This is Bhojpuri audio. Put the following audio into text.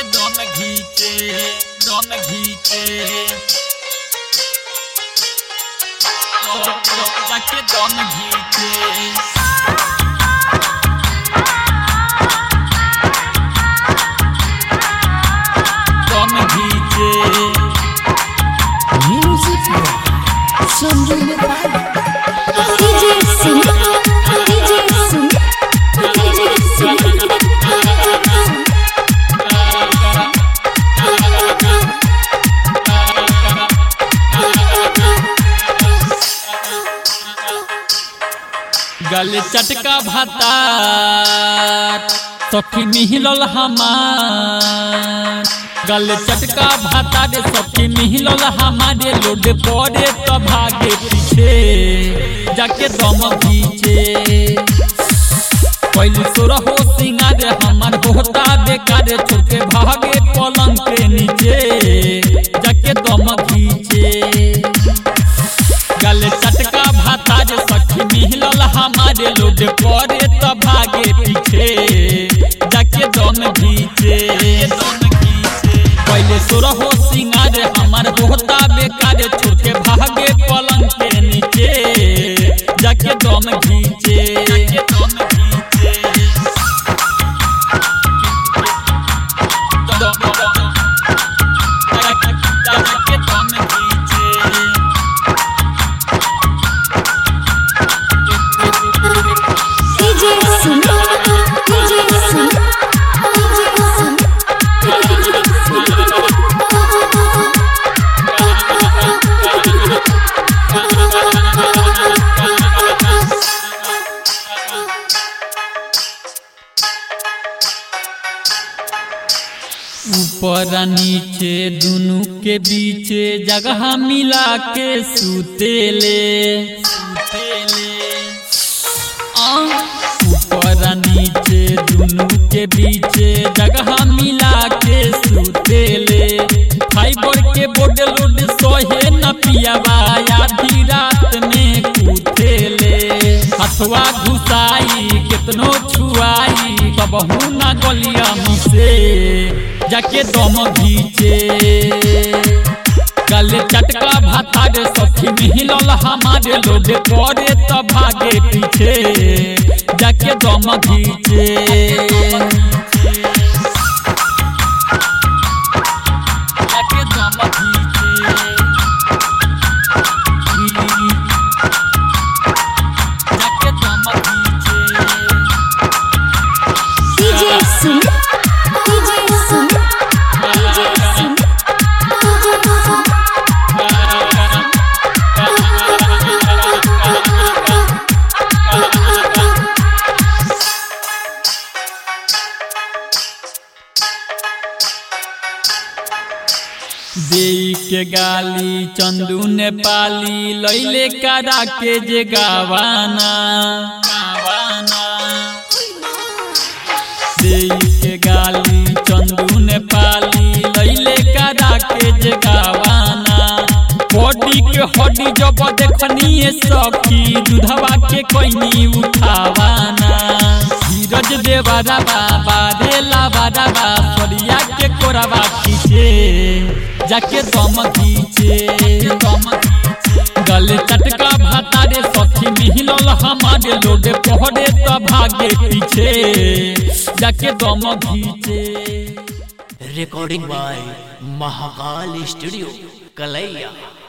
दम घीचे दम घीचे जाके दम घीचे दम घीचे Music Sanjay Nepal DJ Singh DJ Singh DJ Singh गल चटका भातार सखी मिहिलल हमार गल चटका भातार सखी मिहिलल हमारे लोड पड़े तो भागे पीछे जाके दम घीचे पहले सोरा हो सिंगार हमार होता बेकार छोटे भागे पलंग के नीचे जाके दम घीचे गल चटका भाता जे सखी मिलल हमारे लोड पड़े तो भागे पीछे जाके दम घीचे पहले सोर हो सिंगार हमार होता बेकार छोड़ के भागे पलंग के नीचे जाके दम घीचे जाके दम घीचे जाके दम घीचे DJ Singh DJ Singh DJ Singh ऊपर आ नीचे दुनु के बीचे जगह मिला के सुतेले सुतेले आ, ऊपर आ नीचे दुनु के बीचे जगह मिला के सुतेले फाइबर के बोर्ड लोड सोहे न पियावा आधी रात में कुथेले हथवा घुसाई कितनो छुआई कबहू ना गलिया मुसे जाके दम घीचे गले चटका भाता रे सखी मिलल हमारे लोड करे तो भागे पीछे जाके दम घीचे जाके दम घीचे जाके दम घीचे DJ Singh DJ Singh DJ Singh DJ Singh देई के गाली चंदू नेपाली लैले करा के जे गावाना गावाना देई के गाली चंदू नेपाली लैले करा के जे गावाना बॉडी के हड्डी जब देखनी सखी दूधवा के कोइनी उठावाना धीरज देवारा बाबा रेला बाबा सरिया के कोरावा खींचे जाके दम घीचे दम गले चटका भाता रे सखी मिलल हमारे लोड पहरे तो भागे पीछे जाके दम घीचे recording by Mahakal Studio, Kalaiya.